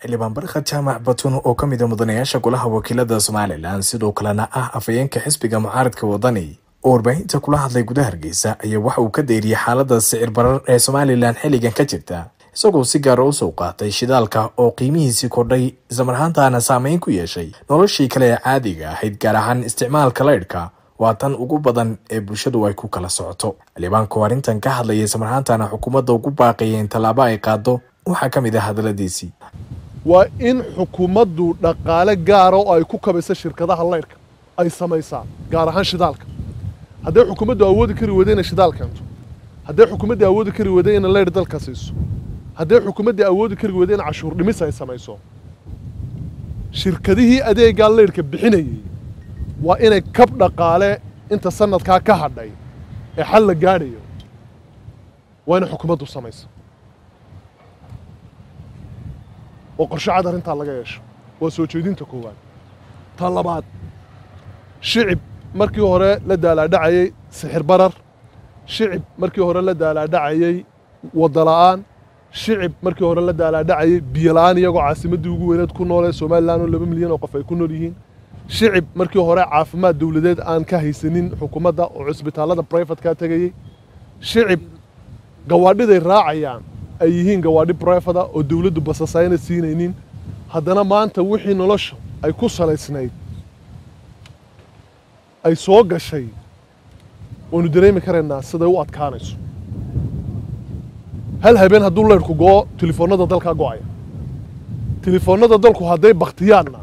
xildhibaan barkhad jaamac batun oo ka mid a mudanayaasha golaha wakiilada somalilan sidoo kalena ah afhayeenka xisbiga mucaaradka wadani oo warbaahinta kula hadlay gudaha hargeysa ayaa waxa uu ka deyriyey xaalada sicir barar ee somalilan xilligan ka jirta isagoo si gaara usoo qaatay shidaalka oo qiimihiisii kordhay islamarhaantaana saameyn ku yeeshay noloshii kale ee caadiga ahayd gaar ahaan isticmaalka laydhka waa tan ugu badan ee bulshadu ay ku kala socoto xildhibaanku arrintan ka hadlayay islamarhaantaana xukuumadda ugu baaqaya in tallaabo ay qaado waxaa ka mid ah hadaladiisii waa in xukuumaddu dhaqaale gaara oo ay ku kabayso shirkadaha laydhka ay samaysaa gaar ahaan shidaalka hadday xukuumaddu awoodi kari weyda inay shidaal keento hadday xukuumaddii awoodi kari weyda inay laydh dalka siiso hadday xukuumaddii awoodi kari weyda in cashuur dhimis ay samayso shirkadihii adeegaa laydhka bixinayay waa inay kab dhaqaale inta sanadkaa ka hadhay ee xal la gaadhayo waa inay xukuumaddu samayso oo qorshe cad arrintaa laga yeesho waa soo jeedinta koowaad ta labaad shicib markii hore la daalaadhacayey sixir barar shicib markii hore la daalaadhacayey wadala'aan shicib markii hore la daalaadhacayey biyola'aan iyagoo caasimaddii ugu weyneed ku noolee somalilan oo laba milyan oo qof ay ku nool yihiin shicib markii hore caafimaad dawladeed aan ka haysanin xukuumadda oo cusbitaallada brifatka tegayey shicib gawaadhiday raacayaan ay yihiin gawaadhi brifada oo dawladdu basasayna siinaynin haddana maanta wixii nolosha ay ku salaysnayd ay soo gashay waynu dareemi karaynaa siday u adkaanayso hal habeen hadduu leyrhku go'o telefoonnada dalkaa go'aya telefoonnada dalku hadday bakhtiyaanna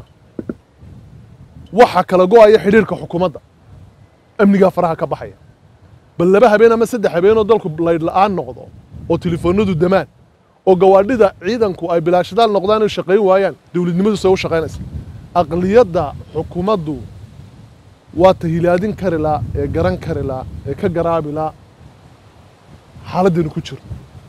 waxa kala go'aya xidhiirka xukuumadda amnigaa faraha ka baxaya bal laba habeen ama saddex habeenoo dalku laydh la'aan noqdo oo telefoonnadu damaan oo gawaadhida ciidanku ay bilaashadaal noqdaan inay shaqayn waayaan dawladnimadu say u shaqaynaysa aqliyadda xukuumaddu waa tahilaadin kari laa ee garan kari laa ee ka garaabi laa xaaladdaynu ku jirno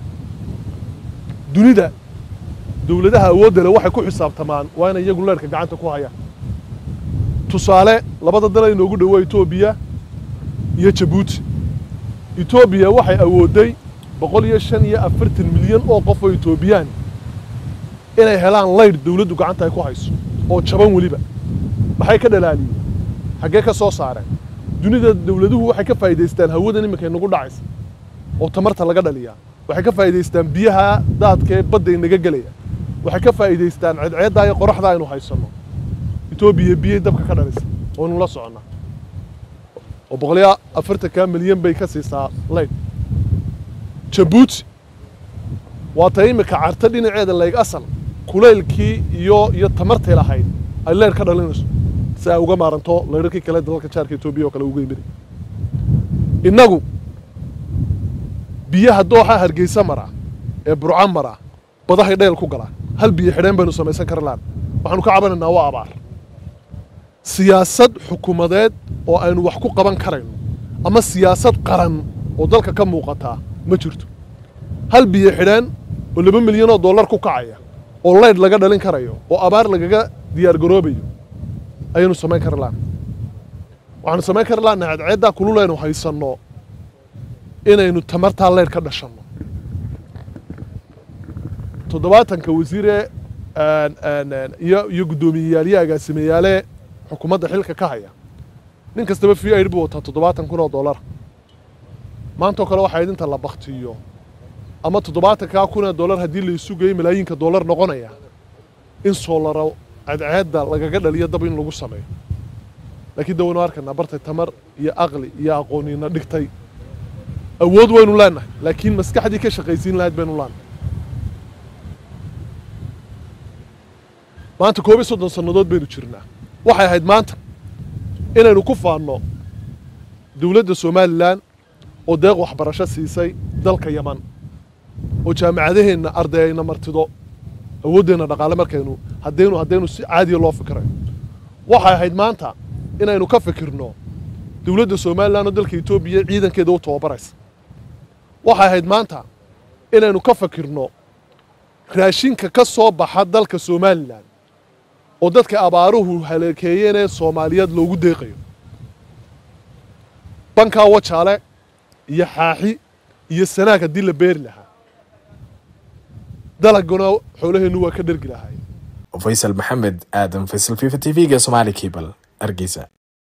dunida dawladaha awoodda leh waxay ku xisaabtamaan waa inay iyagu leerhka gacanta ku hayaan tusaale labada dal ay noogu dhowaa etoobiya iyo jabuuti etoobiya waxay awoodday boqol iyo shan iyo afartan milyan oo qof oo etoobiyaan inay helaan laydh dawladdu gacanta ay ku hayso oo jaban weliba maxay ka dhalaaliyeen xaggee ka soo saareen dunida dawladuhu waxay ka faa'idaystaan hawadan iminka inagu dhacaysa oo tamarta laga dhaliyaa waxay ka faa'idaystaan biyaha daadka ee badda inaga gelaya waxay ka faa'idaystaan ceedceeddaa iyo qoraxdaa aynu haysanno etoobiya biyay dabka ka dhalisa waynu la soconnaa oo boqoliyo afartanka milyan bay ka siisaa laydh jabuuti waa ta iminka carta dhinaceeda layg asal kulaylkii iyo iyo tamartay lahayd ay leydh ka dhalinayso si ay uga maaranto laydharkii kale dalalka jaarka etoobiya oo kale uga yimid innagu biyaha dooxa hargeysa mara ee burca mara badahay dhayl ku galaa hal biyo xidheen baynu samaysan kara laan waxaanu ka cabanaynaa waa abaar siyaasad xukuumadeed oo aynu wax ku qaban karayno ama siyaasad qaran oo dalka ka muuqataa ma jirto hal biyo xidheen oo laba milyan oo dollar ku kacaya oo laydh laga dhalin karayo oo abaar lagaga diyaar garoobayo ayaynu samayn kari laana waxaanu samayn kari laana cadceeddaa kululeynu haysanno inaynu tamartaa leydh ka dhashanno toddobaatanka wasiire iyo iyo guddoomiyeyaaliyo agaasimeyaale xukuumadda xilka ka haya nin kastaba v aid buu wataa toddobaatan kun oo dollara maantao kale waxaa idinta la baktiyo ama toddobaatankaa kun ee dollar haddii laysu geeyo malaayiinka dollar noqonaya in soolaro cadceedda lagaga dhaliyo dab in lagu sameeyo laakiin da waynu arkaynaa bartay tamar iyo aqli iyo aqooniina dhigtay awood waynu leenahay laakiin maskaxdii ka shaqaysiin lahayd baynu leenahay maanta koob iyo soddon sannadood baynu jirnaa waxay ahayd maanta inaynu ku faanno dawladda somalilan oo deeq waxbarasho siisay dalka yaman oo jaamacadaheenna arday ayna martido awooddeenna dhaqaale markaynu haddaynu haddaynu si caadiya loo fikirayo waxay ahayd maanta inaynu ka fikirno dawladda somalilan oo dalka etoobiya ciidankeeda u tababaraysa waxay ahayd maanta inaynu ka fikirno raashinka ka soo baxa dalka somalilan oo dadka abaaruhu haleekeeyeen ee soomaaliyeed loogu deeqayo bankaa wajaale iyo xaaxi iyo sanaag haddii la beeri lahaa dalaguna xoolaheennu waa ka dhergi lahaay faysal maxamed aadan faysal fifa t v-ga somaali cable hargeysa